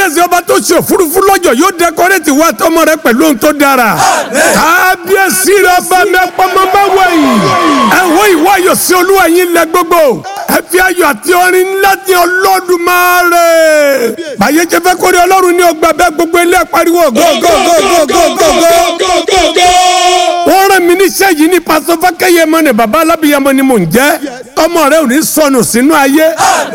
kábíyèsí ọba tó ṣe òfurufú lọ́jọ́ yóò dẹkọrẹ́tì wá tọmọ rẹ pẹ̀lú ohun tó dára kábíyèsí rẹ ọba mẹ́pọ́nmọ́ bá wẹ̀yìn ẹ̀wọ́ ìwọ ayọ̀ sí olúwa yín lẹ gbogbo ẹ fi ayọ̀ àti orin ńlá ti Olódùmarè báyé jẹ́ fẹ́ kórè ọlọ́run ní ọgbà bẹ́ẹ̀ gbogbo ilé pariwo gógógógógógógó wọ́n rán mi níṣẹ́ yìí ní pásọ fákẹ́yẹmọ ni bàbá alábìyamọ ni mò ń jẹ́ ọmọ rẹ ò ní sọnù sínú ayé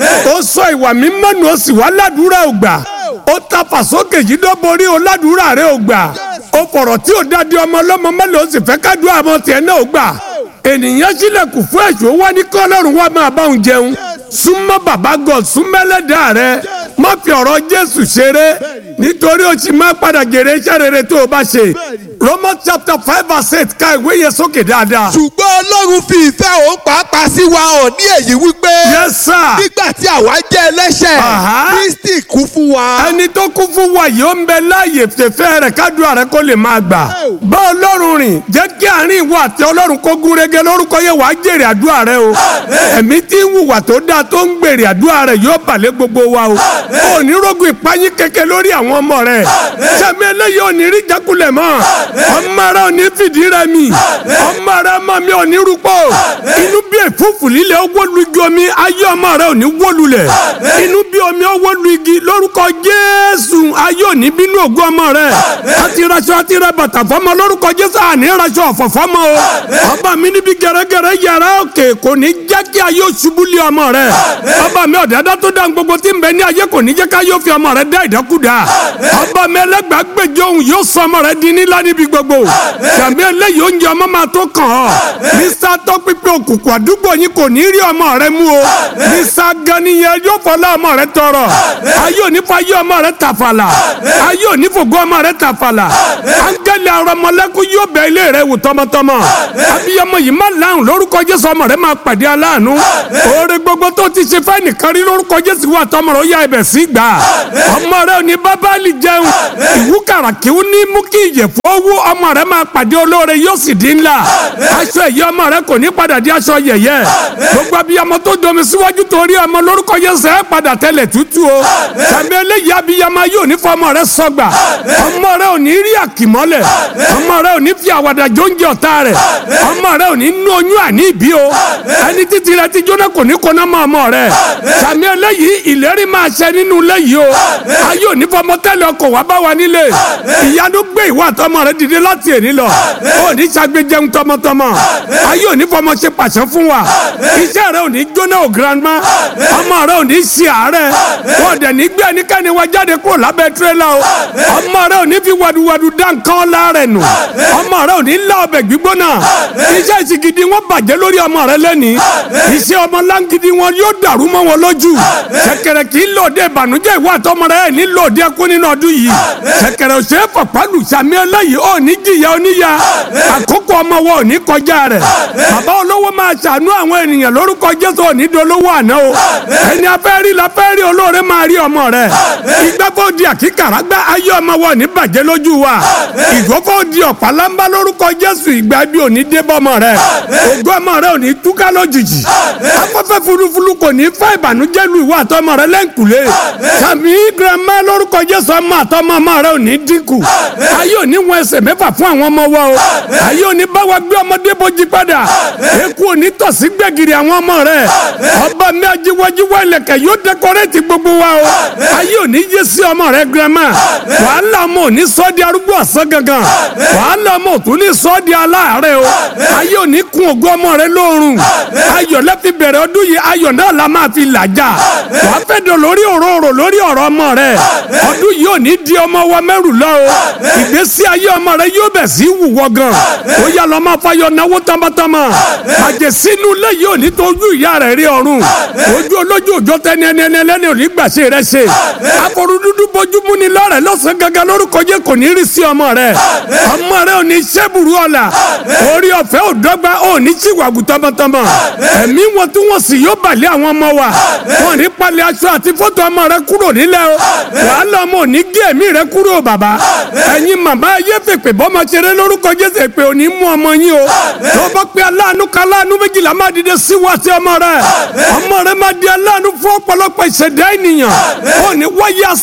ó sọ ìwà mímọ́ nù ó sì wá ládùúrà ò gbà ó ta fàsókè yìí ló borí ó ládùúrà rẹ ò gbà ó fọ̀rọ̀ tí ò dáadé ọmọ ọlọ́mọ mẹ́lẹ̀ ó sì fẹ́ ká dúrà ọmọ tiẹ̀ náà ò gbà ènìyàn sílẹ̀kùn fún èṣù ó wá ní kọ́ ọlọ́run wá máa bá òun jẹun súnmọ́ bàbá God súnmẹ́lẹ́dà rẹ má fi ọ̀rọ̀ Jésù ṣeré nítorí o sì máa padà jèrè iṣẹ́ rere tó o bá ṣe Romans chapter five verse eight ka ìwé yẹn sókè dáadáa. ṣùgbọ́n ọlọ́run fi ìfẹ́ òun pàápàá sí wa hàn ní èyí wípé yes sir. nígbà tí àwa jẹ́ ẹlẹ́ṣẹ̀ Aha. Kristi kú fún wa. ẹni tó kún fún wa yìí ó ń bẹ láàyè fèfé rẹ̀ kádùá rẹ̀ kó lè máa gbà. bá ọlọ́run rìn jẹ́ kí àárín ìwọ àti ọlọ́run kó gún régé lórúkọ yẹn wàá jèrè àdúrà rẹ o. ẹ̀mí tí ń hùwà tó dáa tó ń gbèrè àdúrà rẹ yóò balẹ̀ gbogbo wa o. ò ní rógun ìpáyín kẹ̀kẹ́ lórí àwọn ọmọ rẹ. sẹ́mi eléyìí ò ní rí jákulẹ̀ mọ́. ọmọ rẹ ò ní fìdí rẹ mi. ọmọ rẹ ọmọ mi ò ní rúpọ̀. inú bí èfúfù líle ó wó lu igi omi ayé ọmọ rẹ ò ní wó lulẹ̀. inú bí omi ó wó lu igi lórúkọ Jésù ayé ò ní bínú ògùn ọmọ rẹ. àti raṣọ àti rẹ bàtà fọmọ lórúkọ Jésù àní raṣọ ọ̀fọ̀ fọmọ o. ọba mi níbi gẹ̀rẹ́gẹ̀rẹ́ yàrá òkè kò ní jẹ́ kí ayé ṣubú lé ọmọ rẹ. ọba mi ọ̀dàdá tó dá gbogbo tí ń bẹ ní ayé kò ní jẹ́ ká yóò fi ọmọ rẹ dá ìdákúdá. ọba mi ẹlẹ́gbàgbèjọ òun yóò sọ ọmọ rẹ di nílá níbi gbogbo. sàmì eléyìí oúnjẹ ọmọ máa tó kàn ọ́. mísà tó pípé òkùnkùn àdúgbò yín kò ní rí ọmọ rẹ mú o. mísà ganiyẹ yóò fọlá ọmọ rẹ tọrọ. ayé òní fa ayé ọmọ rẹ tàfàlà. ayé òní fògo ọmọ rẹ tàfàlà. áńgẹ́lì arọmọlẹ́kùn yóò bẹ ilé rẹ wò tọmọtọmọ. abiyamọ yìí má láhùn lórúkọ Jésù ọmọ rẹ máa pàdé aláàánú. oore gbogbo tó ti ṣe fẹ́ nìkan rí lórúkọ Jésù wà tọmọ rẹ ó yá ibẹ̀ sí gbà. ọmọ rẹ ò ní bábálì jẹun. ìwúkàrà kí ó ní mú kí ìyẹ̀fọ́ owó ọmọ rẹ máa pàdé olóore yóò sì dín ńlá. aṣọ ẹ̀yẹ ọmọ rẹ kò ní padà di aṣọ yẹ̀yẹ́. gbogbo abiyamọ tó domi síwájú torí ọmọ lórúkọ Jésù ẹ padà tẹlẹ̀ tútù o. sàmì eléyìí abiyamọ yóò ní fọmọ rẹ sọgbà. ọmọ rẹ ò ní rí àkìmọ́lẹ̀. ọmọ rẹ ò ní fi àwàdà jóúnjẹ ọ̀tá rẹ̀. ọmọ rẹ ò ní nú oyún àní ìbí o. ẹni títí rẹ ti jóná kò ní kóná mọ́ ọmọ rẹ. sàmì eléyìí ìlérí máa ṣẹ nínú ilé yìí o. ayé ò ní fọmọ tẹ́lẹ̀ ọkọ̀ wá bá wa nílé. ìyanu gbé ìwà àtọmọ rẹ dìde láti èní lọ. ò ní ṣàgbéjẹun tọmọtọmọ. ayé ò ní fọmọ ṣe pàṣẹ fún wa. iṣẹ́ rẹ ò ní jóná o grandma. ọmọ rẹ ò ní ṣe àárẹ̀. wọ́n dẹ̀ ní gbé ẹnikẹ́ni wa jáde kúrò lábẹ́ tirẹ́là o. ọmọ rẹ ò ní fi wàdùwàdù dá nǹkan láàrẹ̀ nù. ọmọ rẹ ò ní lá ọbẹ̀ gbígbóná. iṣẹ́ ìsìgìdì wọn bàjẹ́ lórí ọmọ rẹ lẹ́nìí. iṣẹ́ ọmọ láǹgìdì wọn yóò dàrú mọ́ wọn lójú. ṣẹ̀kẹ̀rẹ̀ kì í lòdì ìbànújẹ́ ìwà àtọmọ rẹ ní lòdì ẹkún nínú ọdún yìí. ṣẹ̀kẹ̀rẹ̀ ò ṣe é fọ̀pálù sàmì eléyìí ò ní jìyà oníyà. àkókò ọmọ wọn ò ní kọjá rẹ̀. bàbá olówó máa ṣàánú àwọn ènìyàn lórúkọ Jésù ò ní dolówó àná o. ẹni afẹ́ rí la fẹ́ rí olóore máa rí ọmọ rẹ̀. ìgbàgbọ́ di àkíkàrà gbá ayé ọmọ wọn ò ní bàjẹ́ lójú wa. ìgbọ́fọ́ di ọ̀pálámbá lórúkọ Jésù ìgbà bí ò ní dé bọ́mọ rẹ̀. ògo ọmọ rẹ̀ ò ní túká lójijì. afẹ́fẹ́ fulufulu kò ní fẹ́ ìbànújẹ́ lu ìwà àtọmọ rẹ̀ lẹ́ǹkùlé. sàmì girama lórúkọ Jésù ọmọ àtọmọ ọmọ rẹ̀ ò ní dínkù. ayé ò ní wọn ẹsẹ̀ mẹ́fà fún àwọn ọmọ wa o. ayé ò ní bá wa gbé ọmọdé bójú padà. eku ò ní tọ̀sí gbẹ̀gìrì àwọn ọmọ rẹ̀. ọba mi ajiwajiwa ilẹ̀kẹ̀ yóò dẹkọrẹ́tì gbogbo wa o. ayé ò ní yé sí ọmọ rẹ̀ girama. wàhálà ọmọ ò ní sọ́ di arúgbó ọ̀sán gangan. wàhálà ọmọ ò tún ní sọ́ di aláàárẹ̀ o. ayé ò ní kun ògo ọmọ rẹ̀ lóorùn. ayọ̀ lẹ́fi bẹ̀rẹ̀ ọdún yìí ayọ̀ náà la máa fi làjà. wàá fẹ́ dọ̀ lórí òróró lórí ọ̀rọ̀ ọmọ rẹ̀. ọdún yìí ò ní di ọmọ wa mẹ́rù lọ o. ìgbésí ayé ọmọ rẹ̀ yóò bẹ̀ sí wùwọ́ gan. ó yà lọ́ máa fayọ̀ náwó tọmọtọmọ. àjẹsínú ilé yìí ò ní tójú ìyá rẹ̀ rí ọ̀run. ojú olójú òjò tẹni ẹni ẹni ẹlẹ́ni ò ní gbàṣẹ rẹ̀ ṣe. àforú dúdú bójúmú ni lọ́rẹ̀ lọ́sàn gangan lórúkọ jẹ́ kò ní rí sí ọmọ rẹ̀. ọmọ rẹ̀ ò ní ṣẹ́bùrú ọ̀la. orí ọ̀fẹ́ ò dọ́gba ò ní ṣìwàgù tọmọtọmọ. ẹ̀mí wọn tí wọ́n sì yóò balẹ̀ àwọn ọmọ wa. wọn ní palẹ̀ aṣọ àti fọ́tò ọmọ rẹ̀ kúrò nílẹ̀ o. wàhálà ọmọ ò ní gé ẹ̀mí rẹ̀ kúrò bàbá. ẹ̀yin màmá ayé fèpè bọ́mọ ṣeré lórúkọ Jésù èpè ò ní mú ọmọ yín o. tó bá pé aláàánú kan aláàánú méjìlá máa dìde sí wa sí ọmọ rẹ̀. ọmọ rẹ̀ máa di aláàánú fún ọ̀pọ̀lọpọ̀ ìṣẹ̀dá ènìyàn. ó ní wáyé asán tọmọ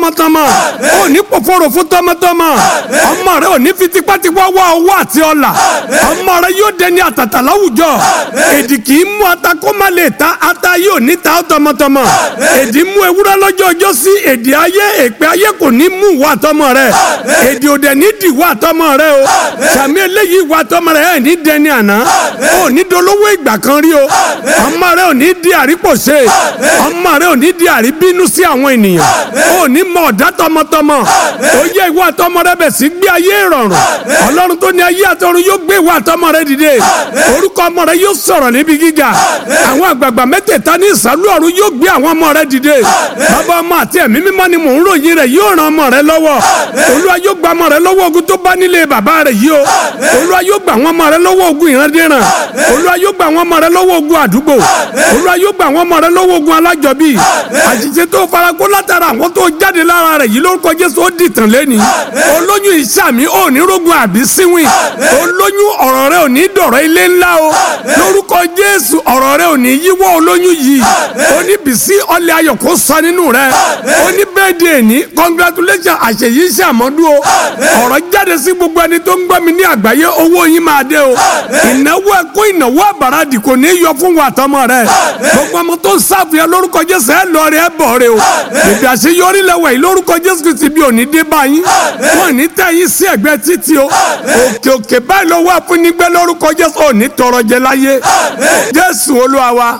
tọmọtọmọ ò ní pòfòrò fún tọmọtọmọ ọmọ rẹ ò ní fi tipátipá wá owó àti ọlà ọmọ rẹ yóò dẹni àtàtà láwùjọ èdì kì í mú ata kó má lè ta ata yóò ní ta ọ́ tọmọtọmọ èdì mú ewúrẹ́ lọ́jọ́ ọjọ́ sí èdè ayé èpè ayé kò ní mú wà tọmọ rẹ èdè òdẹ ní dì wà tọmọ rẹ o sàmì eléyìí wà tọmọ rẹ ẹ̀ ní dẹni àná ò ní dolówó ìgbà kan rí o ọmọ rẹ ò ní di àrípòṣe ọmọ rẹ ò ní di àríbínú sí àwọn ènìyàn ò ní mọ ọ̀dá tọmọtọmọ ó yẹ ìwà àtọmọ rẹ bẹ̀ sí gbé ayé ìrọ̀rùn ọlọ́run tó ní ayé àtọ̀run yóò gbé ìwà àtọmọ rẹ dìde orúkọ ọmọ rẹ yóò sọ̀rọ̀ níbi gíga àwọn àgbààgbà mẹ́tẹ̀ẹ̀ta ní ìsàlú ọ̀run yóò gbé àwọn ọmọ rẹ dìde bàbá ọmọ àti ẹ̀mí mímọ́ ni mò ń ròyìn rẹ̀ yóò ran ọmọ rẹ lọ́wọ́ olúwa yóò gba ọmọ rẹ lọ́wọ́ ogun tó bá nílé bàbá rẹ yìí o olúwa yóò gba àwọn ọmọ rẹ lọ́wọ́ ogun ìrandíran olúwa yóò gba àwọn ọmọ rẹ lọ́wọ́ ogun àdúgbò olúwa yóò gba àwọn ọmọ rẹ lọ́wọ́ ogun alájọbí àṣìṣe tó farakó látara àwọn tó jáde lára rẹ yìí lórúkọ jésù ó dìtàn lẹ́ni olóyún ìsàmì ò ní rógun àbí síwìn olóyún ọ̀rọ̀ rẹ ò ní dọ̀rọ̀ ilé ńlá o lórúkọ jésù ọ̀rọ̀ rẹ ò ní yíwọ́ olóyún yìí oníbìsí ọlẹ́ ayọ̀ kó sọ nínú rẹ oníbẹ̀ẹ́dẹ̀ ní congratulation àṣeyí ṣàmọ́dún o ọ̀rọ̀ jáde sí gbogbo ẹni tó ń gbọ́ mi ní àgbáyé owó yín máa dé o ìnáwó ẹ̀kọ́ ìnáwó àbàràdì kò ní yọ fún wa tọmọ rẹ gbogbo ọmọ tó ń sáfìyà lórúkọ jésù ẹ lọ rẹ ẹ bọ̀ rẹ o bèbí àṣeyọrí lẹ́wọ̀ yìí lórúkọ jésù kìí ti bí òní dé báyìí wọn ní tẹ́ yín sí ẹ̀gbẹ́ títì o òkè òkè báyìí ló wà fún nígbẹ́ lórúkọ jésù òní tọrọ jẹ láyé jésù olúwa wa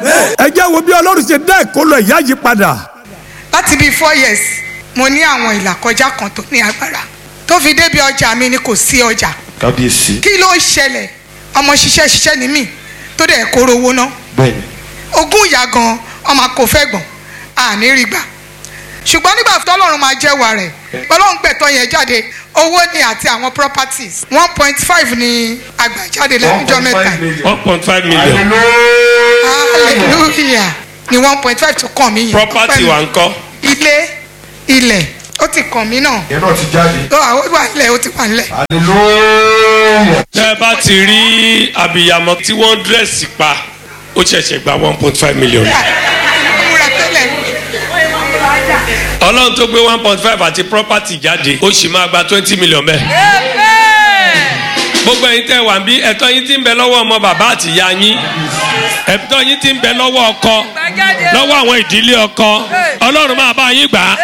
ẹ jẹ́ wo bí ọlọ́run ṣe dá ìkólọ ìyá yìí padà láti bíi four years mo ní àwọn ìlàkọjá kan tó ní agbára tó fi débi ọjà mi ni kò sí ọjà kábíyèsí kí ló ṣẹlẹ̀ ọmọ ṣiṣẹ́ ṣiṣẹ́ ní mí tó dẹ̀ kóró owó ná bẹ́ẹ̀ni ogún ìyá gan ọmọ kò fẹ́ gbọ̀n àní rí gbà ṣùgbọ́n nígbà tó ọlọ́run máa jẹ́wàá rẹ̀ ọlọ́run gbẹ̀tọ́ yẹn jáde owó ni àti àwọn properties one point five ni àgbàjáde lẹ́nujọ́ mẹ́ta one point five million hallelujah ni one point five tó kàn mí yẹn property wa ńkọ́ ilé ilẹ̀ ó ti kàn mí náà yẹn náà ti jáde ó wà ó wà nílẹ̀ ó ti wà nílẹ̀. hallelujah. tẹ́ ẹ bá ti rí abiyamọ tí wọ́n dírẹ́sì pa ó ṣẹ̀ṣẹ̀ gba one point five million múra tẹ́lẹ̀ ọlọ́run tó gbé one point five àti property jáde ó sì máa gba twenty million bẹ́ẹ̀. gbogbo ẹ̀yin tẹ́ wà ń bí ẹ̀tọ́ yín ti ń bẹ lọ́wọ́ ọmọ bàbá àti ìyá yín ẹ̀tọ́ yín ti ń bẹ lọ́wọ́ ọkọ lọ́wọ́ àwọn ìdílé ọkọ ọlọ́run máa bá yín gbà á.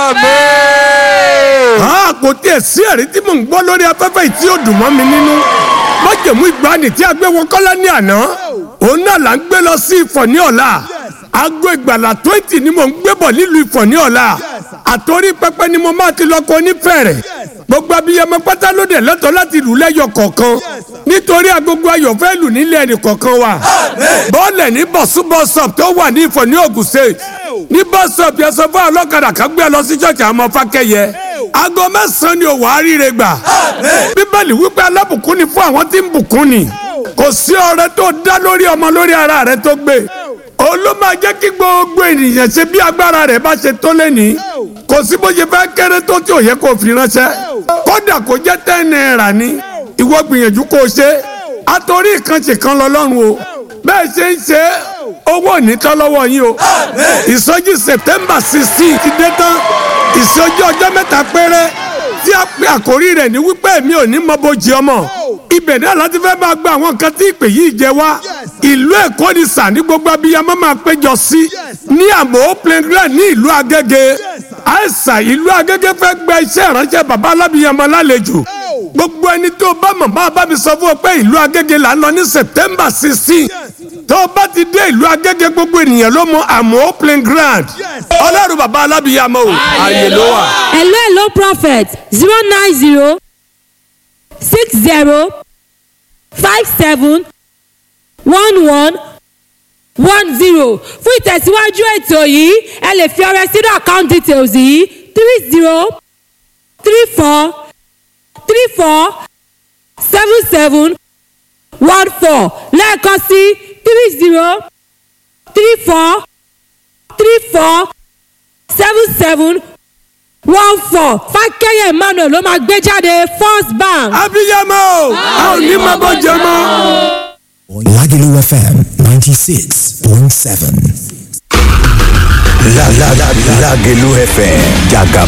a kò tiẹ̀ sí ẹ̀rí tí mò ń gbọ́ lórí afẹ́fẹ́ yìí tí ó dùn mọ́ mi nínú májèmú ìgbani tí a gbé wọ kọ́lá ní àná òun náà là ń gbé lọ sí ìfọ̀ ní ọ̀la aago ìgbàlà twenty ni mò ń gbé bọ̀ nílùú ìfọ̀ ní ọ̀la àtòrí pẹpẹ ni mo máa ti lọ kọ onífẹ̀rẹ̀ gbogbo abiyamọ pátá ló dẹ̀ lẹ́tọ̀ọ́ láti lù lẹ́yọ kọ̀ọ̀kan nítorí agogo ayọ̀ fẹ́ lù nílé ẹnì kọ̀ọ̀kan wa bọ́ọ̀lẹ̀ ní bọ̀súbọ̀sọ̀p tó wà ní ìfọ̀ ní Ògùn State ní bọ́sọ̀p yẹn sọ fún ọlọ́kadà kan gbé lọ sí ṣọ́ọ̀ṣì àwọn ọmọ fákẹ́yẹ aago mẹ́sàn-án ni òwò àríire gbà bíbélì wípé alábùkún ni fún àwọn tí ń bùkún ni kò sí ọrẹ tó dá lórí ọmọ lórí ara rẹ tó gbé olú máa jẹ́ kí gbogbo ènìyàn ṣe bí agbára rẹ̀ bá ṣe tó lẹ́ni kò sí bó ṣe fẹ́ kéré tó tí ò yẹ kó fi ránṣẹ́ kódà kó jẹ́ ten naira ni ìwọ gbìyànjú kó o ṣe àtòrí ìkànṣe kan lọ lọ́rùn o bẹ́ẹ̀ ṣe ń ṣe owó onítọ́ lọ́wọ́ yín o ìsọjí September sixteen ti dé tán ìsọjí ọjọ́ mẹ́ta péré tí a pe àkórí rẹ̀ ní wípé èmi ò ní mọ bójì ọmọ ibẹ̀ náà láti fẹ́ máa gba àwọn nǹkan tí ìpè yìí jẹ wá ìlú èkó ni sà ní gbogbo abiyamọ máa péjọ sí ní àmọ́ playground ní ìlú agége àìsàn ìlú agége fẹ́ gba iṣẹ́ ìránṣẹ́ bàbá alábiyamọ lálejò gbogbo ẹni tó bá mọ̀ máa bá mi sọ fún ọ pé ìlú agége là ń lọ ní september sixteen tó o bá ti dé ìlú agége gbogbo ènìyàn ló mọ àmọ́ playground ọlọ́run bàbá alábiyamọ o àyè ló wà. hello hello prophet zero nine zero six zero five seven one one one zero fún ìtẹ̀síwájú ètò yìí ẹ lè fi ọrẹ sínú account details yìí three zero three four three four seven seven one four lẹ́ẹ̀kan sí three zero three four three four seven seven one four fákẹ́yẹ̀ emmanuel ló máa gbé jáde first bank. abiyamọ o a ò ní máa bọ́ jẹ mọ́. Lagelu FM 96.7. La la la Lagelu FM Jaga